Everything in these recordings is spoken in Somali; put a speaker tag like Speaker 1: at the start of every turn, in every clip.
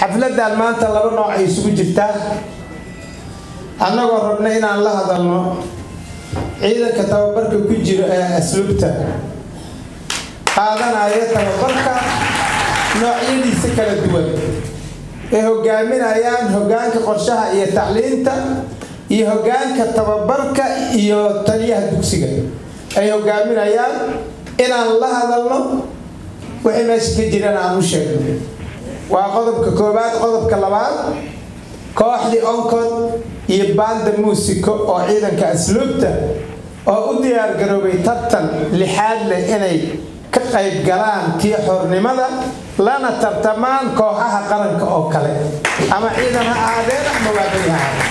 Speaker 1: xafladan maanta laba nooc ay isugu jirtaa annagoo rabna inaan la hadalno ciidanka tababarka ku jiro ee asluubta qaadanaya tababarka noocyadiisa kala duwan ay hogaaminayaan hogaanka qorshaha iyo tacliinta iyo hogaanka tababarka iyo taliyaha dugsiga ay hogaaminayaan inaan la hadalno wixii meesha ka jirana aan u sheegno waa qodobka koowaad qodobka labaad kooxdii oncod iyo banda muusiko oo ciidanka asluubta oo u diyaargaroobay tartan lixaad leh inay ka qayb galaan kii xornimada lana tartamaan kooxaha qaranka oo kale ama ciidan ha ahaadeen ama waabari ha ahaadeen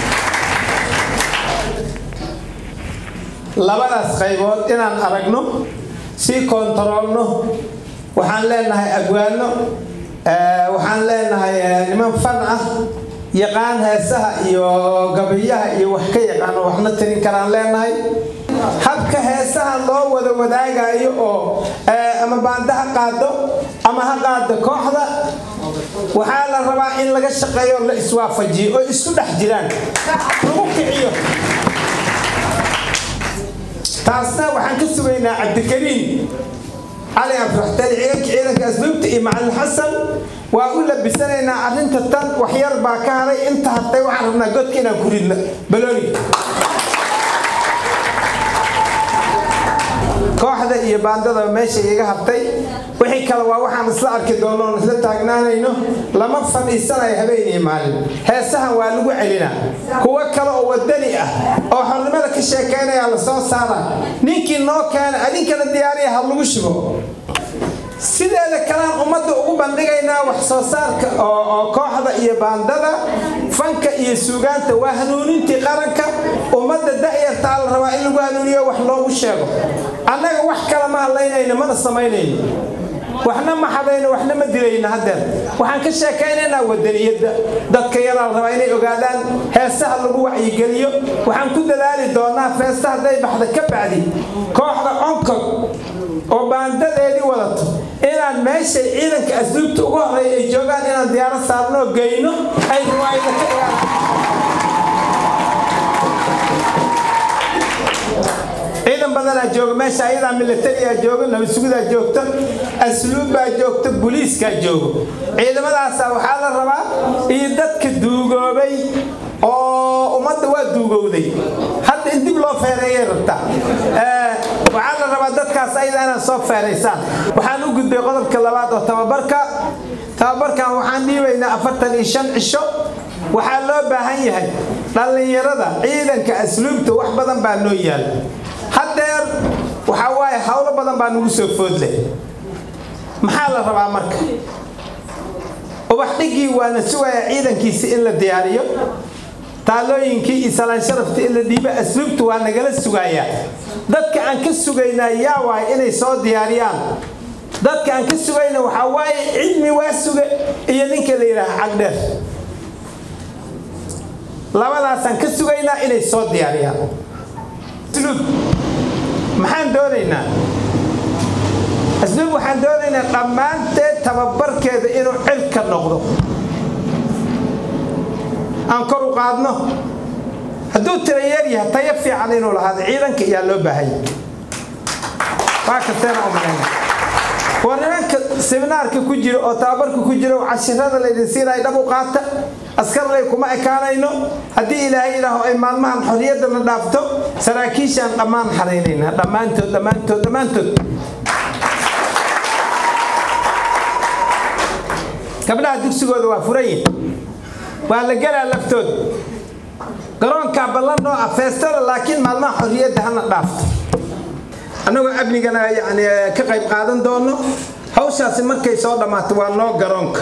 Speaker 1: labadaas qaybood inaan aragno sii kontaroolno waxaan leenahay agwaano waxaan leenahay niman fan ah yaqaan heesaha iyo gabayaha iyo wax ka yaqaano waxna tirin karaan leenahay habka heesaha loo wada wadaagayo oo ama baanda ha qaado ama ha qaado kooxda waxaa la rabaa in laga shaqeeyo la iswaafajiyo oo isku dhex jiraan lagu kiciyo taasna waxaan ka sugaynaa cabdikariim cali afraxtali ciidanka ciidanka asluubta iyo macalin xasan waa u labisanaynaa arrinta tan waxyar baa ka haray inta hartay waxaan rabnaa godka inaan ku ridno balooni kooxda iyo baandada meesha iga hartay wixii kale waa waxaan isla arki doono oon isla taagnaanayno lama fadhiisanayo habeen iyo maalin heesahan waa lagu celinaa kuwo kale oo wadani ah oo xornimada ka sheekaynaya la soo saara ninkii noo keena adinkana diyaariya ha lagu shubo sideeda kalean ummadda ugu bandhigaynaa wax soo saarka oo kooxda iyo baandada fanka iyo suugaanta waa hanuunintii qaranka ummadda da'yartaa la rabaa in lagu hanuuniyo wax loogu sheego annaga wax kale ma hadlaynayno mana samaynayno waxna ma xadayno waxna ma dilayno haddeer waxaan ka sheekaynaynaa wadaniyadda dadka yaraa la rabaa inay ogaadaan heesaha lagu wacyigeliyo waxaan ku dadaali doonaa feesta hadday baxda ka bacdi kooxda onkog oo baandadeedii wadato inaan meeshay ciidanka asluubta ugu horeeya ay joogaan inaan diyaaro saarnoo geyno ay riwaayada ka dhigaan ciidan badanaa jooga meesha ayadaa militariyaa jooga nabadsugidaa joogta asluubbaa joogta buliiskaa joogo ciidamadaasa waxaa la rabaa iyo dadka duugoobay oo ummadda waa duugowday hadda in dib loo feereeyay rabtaa waxaa la rabaa dadkaas ayada inaad soo feeraysaan waxaan u gudbay qodobka labaad oo tababarka tababarkan waxaan dhiibaynaa afartan iyo shan cisho waxaa loo baahan yahay dhallinyarada ciidanka asluubta wax badan baa noo yaal haddeer waxaa waaye howlo badan baa nagu soo foodleh maxaa la rabaa marka ubax dhigii waana sugayaa ciidankiisi in la diyaariyo taalooyinkii iyo salaan sharafta in la dhiibo asluubta waa nagala sugayaa dadka aan ka sugaynaa yaa waay inay soo diyaariyaan dadka aan ka sugayna waxaa waaye cilmi waa suge iyo ninka la yidhaaha cagdheer labadaasaan ka sugaynaa inay soo diyaariyaan asluub maxaan doonaynaa asluub waxaan doonaynaa dhammaanteed tababarkeeda inuu cirka noqdo aan kor u qaadno hadduu tirayeer yahay tayo fiican inuu lahaado ciidanka iyaa loo baahanya waa kasteena u malayna waa nimanka seminaarka ku jira oo tababarka ku jira oo cashirada laydin siinaya dhab u qaata askarley kuma ekaanayno haddii ilaahay idhaaho ay maalmahan xorriyadda na dhaafto saraakiishaan dhammaan xaraynaynaa dhammaantood dhammaantood dhammaantood gabdhaha dugsigooda waa furan yihin waa la gelaa laftooda garoonkaa ballan noo ah feestada laakiin maalmaha xorriyadda hana dhaafto annagoo amnigana yani ka qayb qaadan doono hawshaasi markay soo dhammaato waa noo garoonka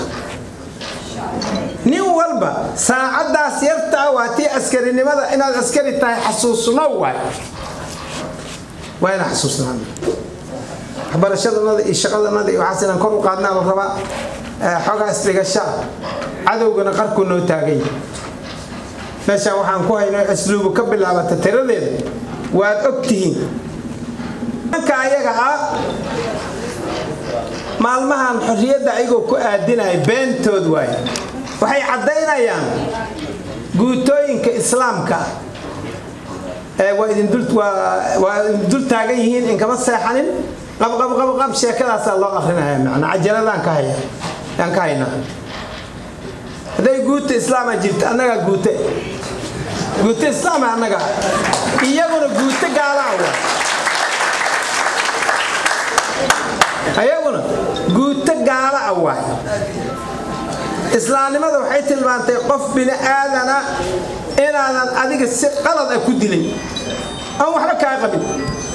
Speaker 1: nin walba saacaddaas yartaa waa tii askarinimada inaad askari tahay xasuusno waay waa inaa xasuusnaan waxbarashadanada iyo shaqadanada iyo waxaas inaan kor u qaadnaa la rabaa xoogaa isdhigashaa cadowgana qarku noo taagay meeshaan waxaan ku hayno asluubu ka bilaabata tiradeeda waad og tihiin ka ayaga ah maalmahan xorriyadda ayagoo ku aadinaya beentood waaye waxay caddaynayaan guutooyinka islaamka waa idin dul taagan yihiin inkama seexanin qabqabqabqab sheekadaasaa loo akrinaya macnaa cajaladaan ka haya aan ka haynaa hadday guuta islaama jirta annagaa guute guute islaama annaga iyaguna guute gaalaa wa ayaguna guuto gaala ah waay islaamnimada waxay tilmaantay qof bini aadana inaadan adiga si qalad ah ku dilay aan waxba kaa qabin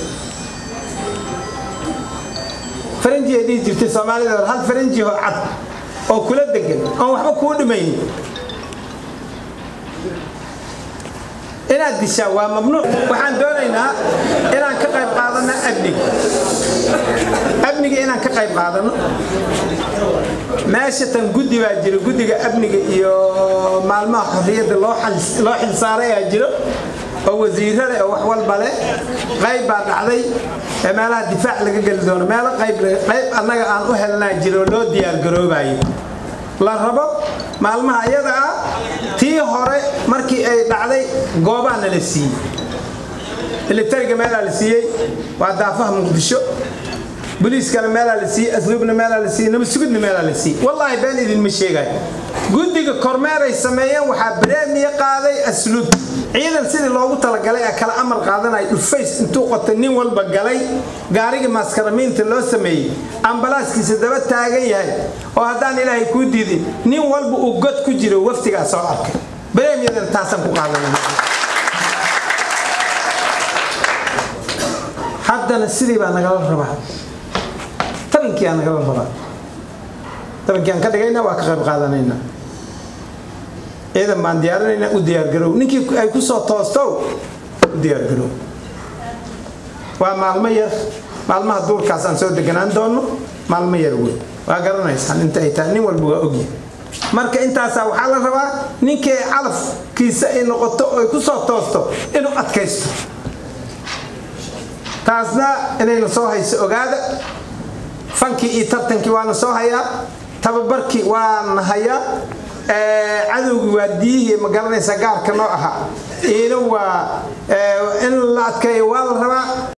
Speaker 1: faranji ay dhihi jirtay soomaalida hor hal faranji oo cad oo kula degan oon waxba kuu dhimayn inaad dishaa waa mamnuuc waxaan doonaynaa inaan ka qayb qaadano amniga amniga inaan ka qayb qaadano meesha tan guddi baa jiro guddiga amniga iyo maalmaha xorriyadda loo xilsaaray aa jiro oo wasiirada oo wax walba leh qayb baa dhacday ee meelaha difaac laga geli doono meelo qayb annaga aan u helnaa jiro loo diyaargaroobayo la rabo maalmaha iyada ah tii hore markii ay dhacday goobaa nala siiyey militariga meelaa la siiyey waa daafaha muqdisho boliiskana meelaa la siiyey asluubna meelaa la siiyey nabadsugudna meelaa la siiyey wallaahi been idinma sheegayo guddiga kormeeray sameeyeen waxaa bareemiya qaaday asluub ciidan sidii loogu talagalay ee kala amar qaadanaya dhufays intuu qotay nin walba galay gaarigii maskaramiinta loo sameeyey ambalaaskiisa daba taagan yahay oo haddaan ilaahay kuu diidin nin walba uu god ku jiro waftigaa soo arkay bareemiyadan taasaan ku qaadanay haddana sidii baa nagala rabaa tabankii aa nagala rabaa tabankii aan ka dhigayna waa ka qayb qaadanayna ciidan baan diyaarinayna u diyaargarow ninkii ay ku soo toostow u diyaargarow waa maalmo yar maalmaha duurkaas aan soo deganaan doono maalmo yar wey waa garanaysaan inta ay tahay nin walba waa ogyahay marka intaasaa waxaa la rabaa ninkii calafkiisa ay noqoto oo ay ku soo toosto inuu adkaysto taasna inayna soo hayso ogaada fankii iyo tartankii waana soo hayaa tababarkii waana hayaa cadowgii waa diyihii ma garanaysa gaarka noo ahaa iina waa in la adkeeyo waa la rabaa